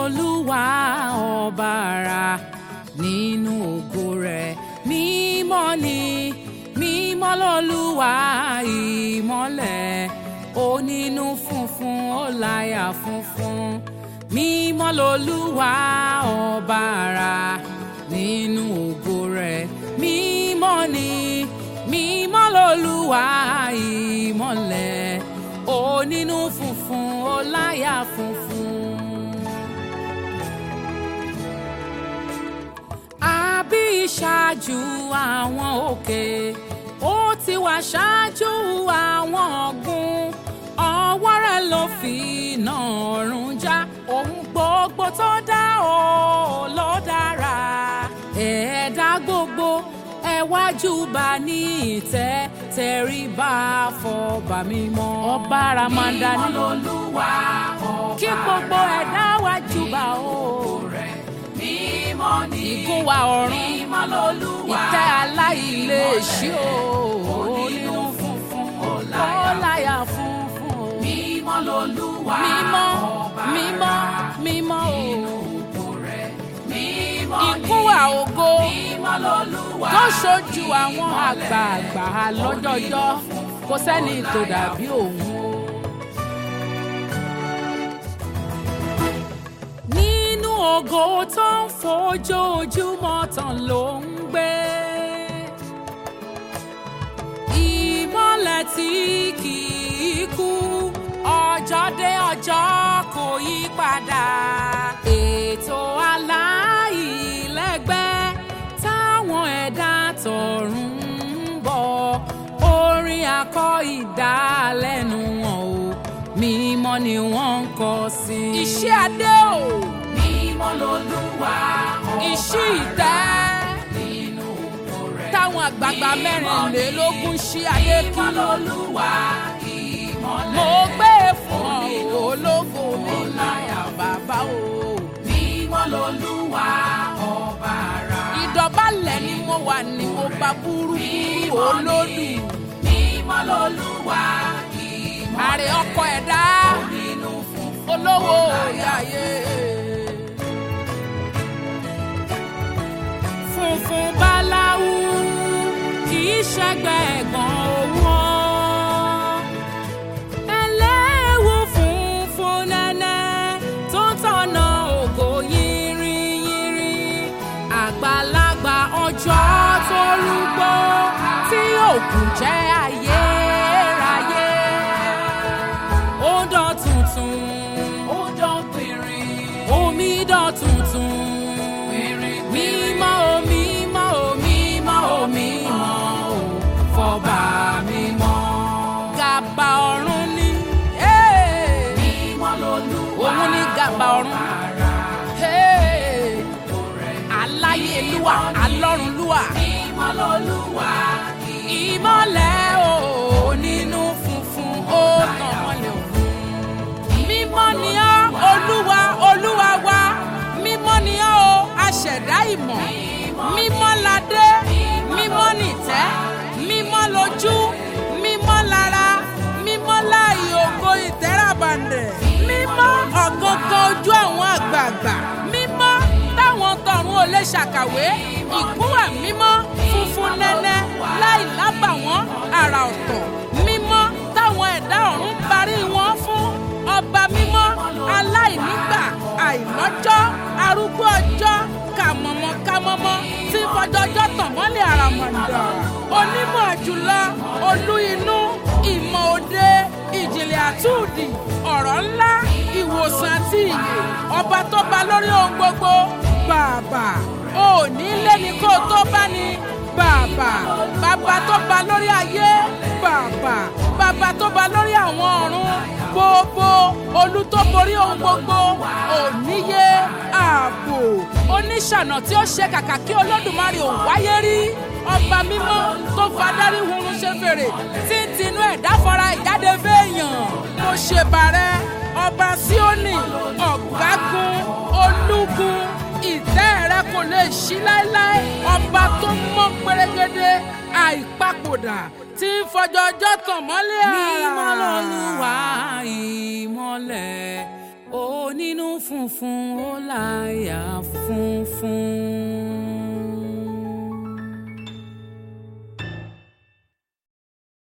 lolúwa ọba ara nínú ògo rẹ̀ mímọ́ ni mímọ́ lolúwa ìmọ́lẹ̀ onínú funfun ó láyà funfun mímọ́ lolúwa ọba ara nínú ògo rẹ̀ mímọ́ ni mímọ́ lolúwa ìmọ́lẹ̀ onínú funfun ó láyà funfun. àbí ìṣáájú àwọn òkè ó ti wà ṣáájú àwọn ọ̀gbun ọwọ́ rẹ̀ ló fi iná ọ̀run já ohun gbogbo tó dá o ló dára ẹ̀ẹ́dá gbogbo ẹ wá júbà ní ìtẹ́ tẹríba fọba mímọ́ ọba ramanda ní Olúwa ọba kí gbogbo ẹ̀dá wá júbà o rẹ̀ mímọ́ ni ìgún wa ọ̀run mímọ́ lolúwa ìtẹ́ aláìléèṣí o onínú funfun ó ọláyà láyà funfun o mímọ́ lolúwa mímọ́ ọba mímọ́ mímọ́ o ògo rẹ̀ mímọ́ ni ìgún wa ògo mímọ́ lolúwa tó ṣojú àwọn àgbààgbà lọ́jọ́jọ́ kò sẹ́ni tó dàbí òun o. nínú ògo tó ń fojoojúmọ́ tàn ló ń gbé. ìmọ́lẹ̀ tí kì í kú ọjọ́ dé ọjọ́ kò yí padà. ètò aláìlẹ́gbẹ́ táwọn ẹ̀dá tọ̀run ń bọ̀ orin akọ ìdálẹ́nu wọn o mímọ́ ni wọ́n ń kọ sí. iṣẹ́ adé o mímọ́ lolúwa ọba iṣẹ́ ìtẹ́ nínú ògo rẹ̀ táwọn àgbààgbà mẹ́rìnlélógún ṣí ayé kí mímọ́ lolúwa ìmọ́lẹ̀ mo gbé fún ọ ológo mi láyà bàbá o. mímọ́ lolúwa ọba ara ìdọ̀bálẹ̀ ni mo wà ní mo bá burúkú olódù mímọ́ lolúwa ìmọ́lẹ̀ àrè ọkọ ẹ̀dá nínú funfun olówó orí ayé. funfun báláwú kì í ṣẹgbẹ́ ẹ̀gbọ́n owó. ẹlẹ́wù funfun nẹ́nẹ́ tó ń tọ̀nà ògo yìnrìnyìnrì. àgbàlagbà ọjọ́ tó rúgbó tí òkú jẹ́ ayérayé. ó dán tuntun ó dán pìnrin omi dán tuntun pìnrin mímọ́ o mímọ́ o mímọ́ o mímọ́ o fọba mímọ́. gàbà ọ̀run ni eh, mímọ́ lolúwa òun ni gàbà ọ̀run ara eh, aláyélúwà alọ́runlúwà mímọ́ lolúwa ìmọ́lẹ̀ o nínú funfun ó tàn mọ́lẹ̀ òun. mímọ́ ni ọ́ olúwa olúwa wa mímọ́ ni ọ́ o aṣẹ̀dá ìmọ̀ mímọ́ ládé mímọ́ nìtẹ́ mímọ́ lójú mímọ́ lára mímọ́ láàyè ògo ìtẹ́ràbàǹdẹ̀ mímọ́ ọ̀gángan ojú àwọn àgbààgbà mímọ́ táwọn tọ̀run ò lè ṣàkàwé ìgúnwà mímọ́ funfun nẹ́nẹ́ láì lábàwọ́n àrà ọ̀tọ̀ mímọ́ táwọn ẹ̀dá ọ̀run parí wọn fún ọba mímọ́ aláìnígbà àìlọ́jọ́ arúgbó ọjọ́ kàmọ̀mọ́ kàmọ́mọ́ tí fọjọ́jọ́ tàn mọ́lẹ̀ àràmọ̀ǹdà onímọ̀ jùlọ olú inú ìmọ̀ òde ìjìnlẹ̀ àtúndì ọ̀rọ̀ ńlá ìwòsàn àti ìyè ọba tó ba lórí ohun gbogbo bàbà òní lé ní kó tó bá ní bàbà bàbá tó ba lórí ayé bàbà bàbá tó ba lórí àwọn ọ̀run gbogbo olú tó borí ohun gbogbo òníye ààbò oníṣànà tí ó ṣe kàkà kí olódùmarè ò wáyé rí ọba mímọ́ tó fadarí hurun ṣe fèrè tí ń tinú ẹ̀dá fara ìjáde fẹ́ẹ̀yàn mo ṣe bàrẹ́ ọba síónì ọ̀gágun olúgun ìtẹ́ rẹ kò lè ṣí láéláé ọba tó mọ́ pérégedé àìpapòdà tí ń fọjọ́jọ́ tàn mọ́lẹ̀ àrà. mímọ́ lolúwa ìmọ́lẹ̀ ó onínú funfun ó láyà funfun.